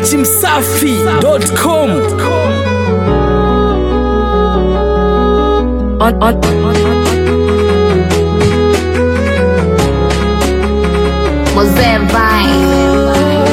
dachimsafi.com on, on, Mosé vai.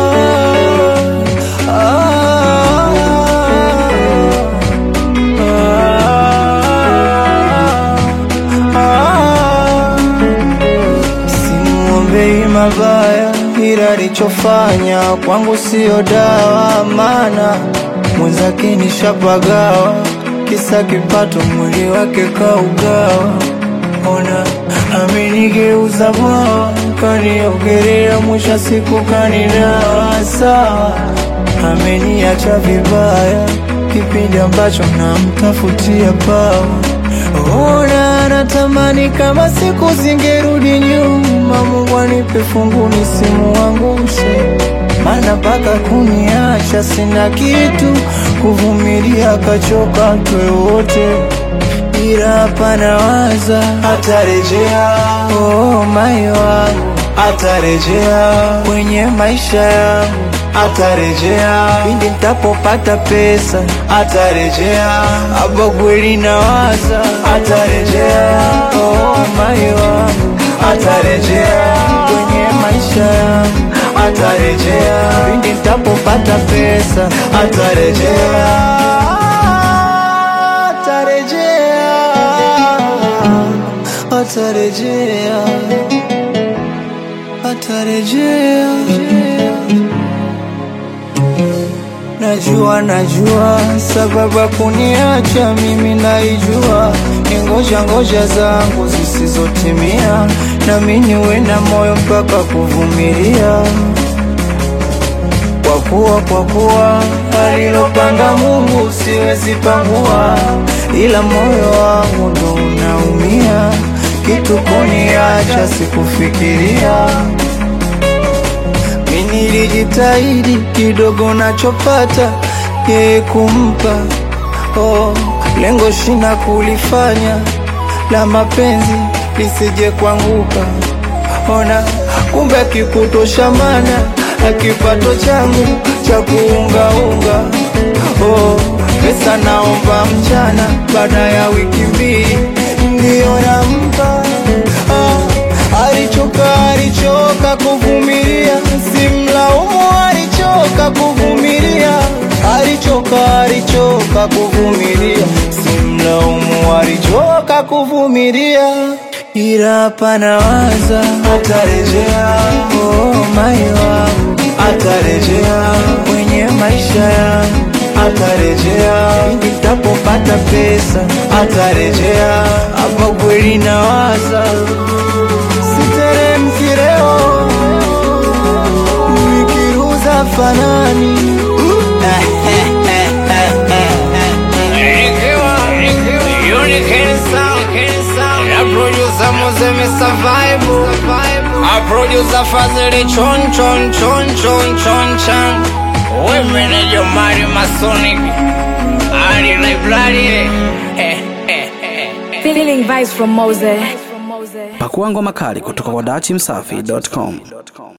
Simwombei mabaya, ila alichofanya kwangu siyo dawa, maana mwenzake nishapagawa, kisa kipato, mwili wake kaugawa. Ona amenigeuza bwawa, kaniogelea, mwisho wa siku kanidawa. Sawa, ameniacha vibaya, kipindi ambacho namtafutia pawa Ona natamani kama siku zingerudi nyuma, Mungu anipe fungu nisimuangushe, maana mpaka kuniacha sina kitu, kuvumilia kachoka twe wote, ila hapa nawaza atarejea, oh mai wangu atarejea kwenye maisha yangu atarejea pindi nitapopata pesa atarejea hapa kweli nawaza atarejea oh mai wangu atarejea kwenye maisha yangu atarejea pindi nitapopata pesa atarejea atarejea atarejea atarejea Najua, najua sababu ya kuniacha mimi naijua, ni ngoja ngoja zangu zisizotimia, nami niwe na moyo mpaka kuvumilia, kwa kuwa kwa kuwa alilopanga Mungu siwezi pangua, ila moyo wangu ndo unaumia, kitu kuniacha sikufikiria mi nilijitahidi kidogo nachopata yeye kumpa oh, lengo shina kulifanya la mapenzi lisije kuanguka. Ona kumbe akikutosha mana akipato changu cha kuungaunga oh, pesa naomba mchana baada ya wiki mbili ndiyo nampa ah, alichoka alichoka kuvumilia, simlaumu, alichoka kuvumilia, alichoka alichoka kuvumilia, simlaumu, alichoka kuvumilia, ila hapa nawaza atarejea, oh mai wangu atarejea kwenye maisha yangu atarejea pindi nitapopata pesa atarejea, hapa kweli nawaza siteremki leo nikiruza fanani Producer Fazili chon chon chon chon chon chan Women in your Mari Masonic Ali Library eh, eh, eh, eh. feeling vibes from Mose. pakua ngoma kali kutoka kwa dachimsafi.com